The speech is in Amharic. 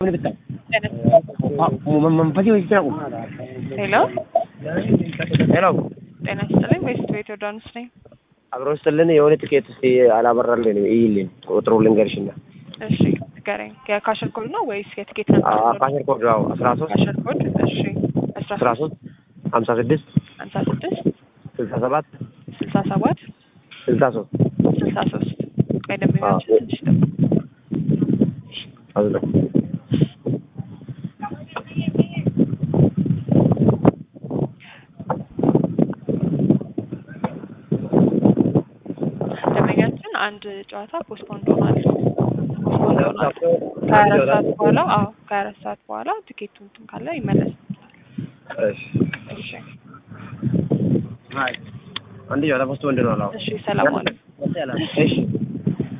መንፈሴ ወይ ስራ ሄሎ ሄሎ ጤና ይስጥልኝ። ዌስት ቤት ዮርዳኖስ ነኝ። አብሮ ስጥልን የሆነ ትኬት እስቲ አላበራልን ይይልን ቁጥሩ ልንገርሽና እሺ ንገረኝ። የካሸር ኮድ ነው ወይስ የትኬት ነበር? ካሸር ኮድ ነው አስራ ሶስት ካሸር ኮድ እሺ አስራ አስራ ሶስት ሀምሳ ስድስት ሀምሳ ስድስት ስልሳ ሰባት ስልሳ ሰባት ስልሳ ሶስት ስልሳ ሶስት ቆይ ደንበኛችን ትንሽ ደግሞ አዝነ ደንበኛችን አንድ ጨዋታ ፖስትፖንድ ሆኗል። ፖስትፖንድ ሆኗል። ከሀያ አራት ሰዓት በኋላ አዎ ከሀያ አራት ሰዓት በኋላ ትኬቱ እንትን ካለ ይመለስ። እሺ እሺ አንድ ጨዋታ ፖስት ወንድ ነው አላው እሺ ሰላም ዋሉ። እሺ